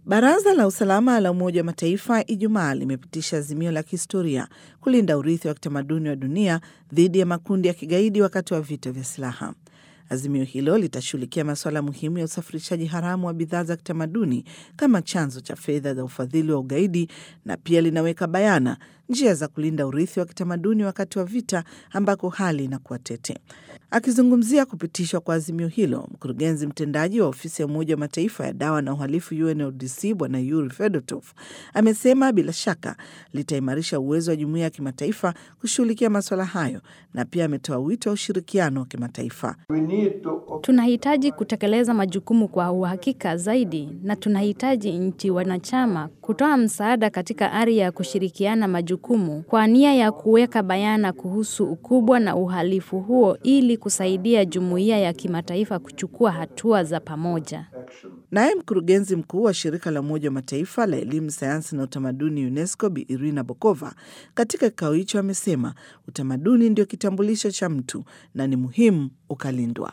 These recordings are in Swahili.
Baraza la Usalama la Umoja wa Mataifa Ijumaa limepitisha azimio la kihistoria kulinda urithi wa kitamaduni wa dunia dhidi ya makundi ya kigaidi wakati wa vita vya silaha. Azimio hilo litashughulikia masuala muhimu ya usafirishaji haramu wa bidhaa za kitamaduni kama chanzo cha fedha za ufadhili wa ugaidi na pia linaweka bayana njia za kulinda urithi wa kitamaduni wakati wa vita ambako hali inakuwa tete. Akizungumzia kupitishwa kwa azimio hilo, mkurugenzi mtendaji wa ofisi ya Umoja wa Mataifa ya dawa na uhalifu UNODC Bwana Yuri Fedotov amesema bila shaka litaimarisha uwezo wa jumuiya ya kimataifa kushughulikia masuala hayo, na pia ametoa wito wa ushirikiano wa kimataifa. Tunahitaji kutekeleza majukumu kwa uhakika zaidi, na tunahitaji nchi wanachama kutoa msaada katika ari ya kushirikiana majukumu kwa nia ya kuweka bayana kuhusu ukubwa na uhalifu huo ili kusaidia jumuiya ya kimataifa kuchukua hatua za pamoja. Naye mkurugenzi mkuu wa shirika la Umoja wa Mataifa la elimu, sayansi na utamaduni UNESCO Bi Irina Bokova katika kikao hicho amesema utamaduni ndio kitambulisho cha mtu na ni muhimu ukalindwa.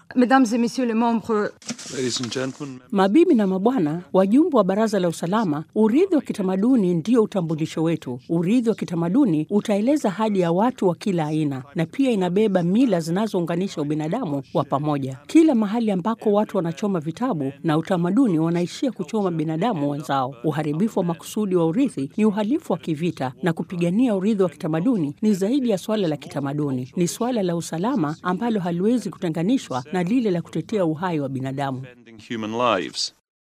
Mabibi na mabwana, wajumbe wa Baraza la Usalama, urithi wa kitamaduni ndio utambulisho wetu. Urithi wa kitamaduni utaeleza hadi ya watu wa kila aina na pia inabeba mila zinazounganisha ubinadamu wa pamoja. Kila mahali ambako watu wanachoma vitabu na utamaduni, wanaishia kuchoma binadamu wenzao. Uharibifu wa makusudi wa urithi ni uhalifu wa kivita, na kupigania urithi wa kitamaduni ni zaidi ya swala la kitamaduni, ni swala la usalama ambalo haliwezi kutenganishwa na lile la kutetea uhai wa binadamu. human lives.